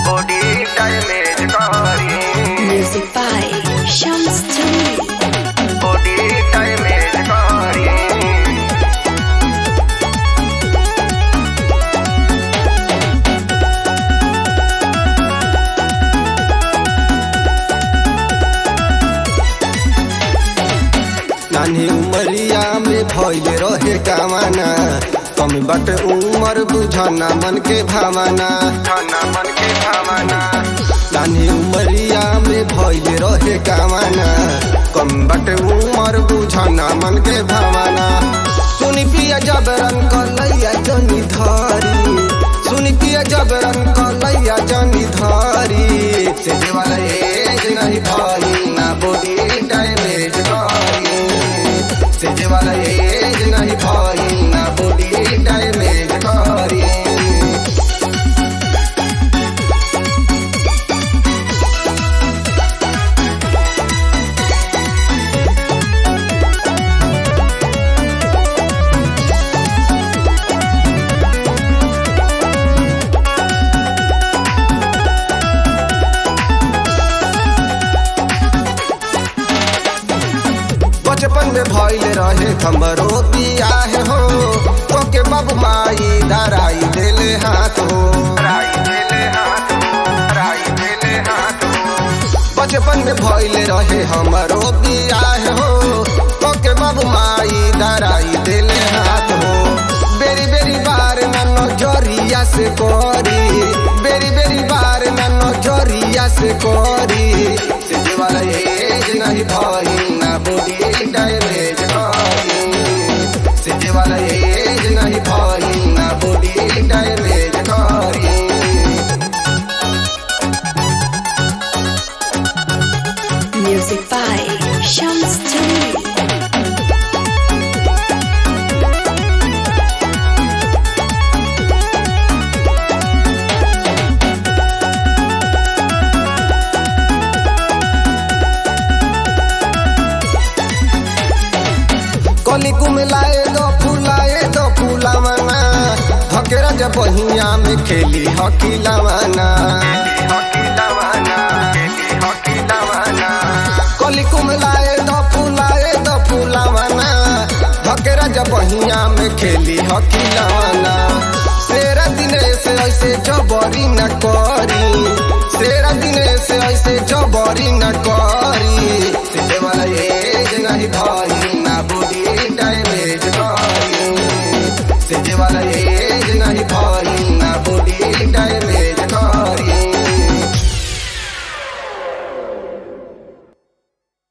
Body damage करी Music by Shams Jamil. Body damage करी नानी उमरिया में भइल रहे कामना कमी बट उमर बुझना मन के भावना खाना मन के भावना नानी उमरिया में भइल रहे कामना कम बट उमर बुझना मन के भावना सुनी पिया जबरन कलैया जनी धारी सुनी पिया जबरन कलैया जनी धारी से वाला एज नहीं भाई ना बॉडी डैमेज करी से वाला एज नहीं भाई ना बॉडी डैमेज करी बचपन में भइल रहे हमरो बियाह हो तोके बाबू माई धराई देले हाथ हो राई देले हाथ राई देले हाथ बचपन में भइल रहे हमरो बियाह हो तोके बाबू माई धराई देले हाथ हो बेरी बेरी बार ना नजरिया से करी बेरी बेरी बार ना नजरिया से करी से वाला एज नहीं भई ना बॉडी डैमेज करी से वाला एज नहीं भई ना बॉडी डैमेज करी Music by Shams Jamil. कली कुमलाए दो फुलाए दो फुलावना हकेरा जब बहिया में खेली हकी लवाना हॉकी लवाना हॉकी लवाना कली कुमलाए दो फुलाए दो फुलावना हकेरा जब बहिया में खेली हकी लवाना सेरा दिने से ऐसे जबरी न करी सेरा दिने से ऐसे जबरी न करी से वाला एज नहीं भाई ना बॉडी डैमेज करी से वाला एज नहीं भाई ना बॉडी